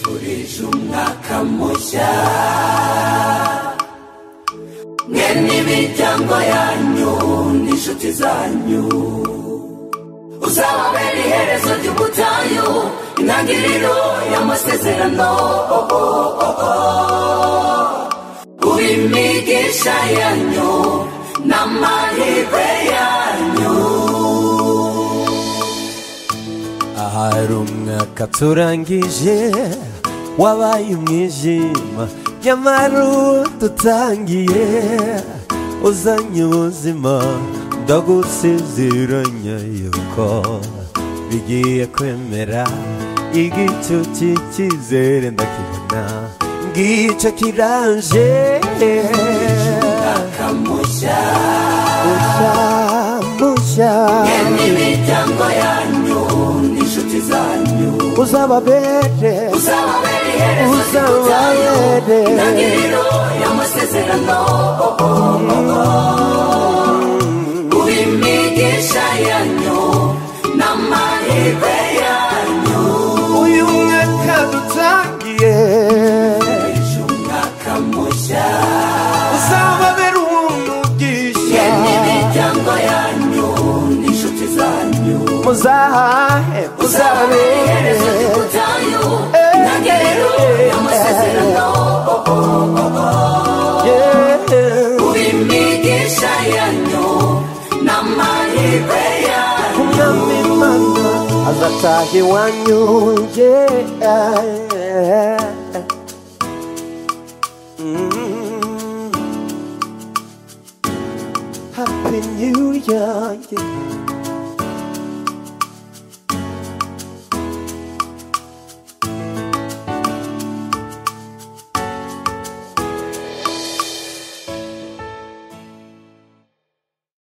turije umwaka mushya mwe n'imiryango yanyu n'inshuti zanyu uzababera iherezo ry'ubutayu intangiriro y'amasezerano oh, oh, oh, oh. uw'imigisha yanyu n'amahirwe yanyu ahari umwaka turangije wabaye umwijima nyamara uwo dutangiye uzanye ubuzima ndagusezeranya yuko bigiye kwemera igicu cy'icyizere ndakibona ngicyo kiraje umwaka mushya mushya mushya mwe n'imiryango yanyu n'inshuti zanyu uzababere uzababera iherezo ry'ubutayu uzababere intangiriro y'amasezerano oh, oh, oh, oh. uw'imigisha yanyu n'amahirwe yanyu uyu mwaka dutangiye uje umwaka mushya uzababera umugisha yemwe imiryango yanyu n'inshuti zanyu muzahahe uzababera iherezo muzabere ry'ubutayu Eh, intangiriro eh, y'amasezerano oh, oh, oh, oh. Yeah. uw'imigisha yanyu n'amahirwe yanyu umwami imana azataha iwanyu yeah. Mm. Happy New Year yeah.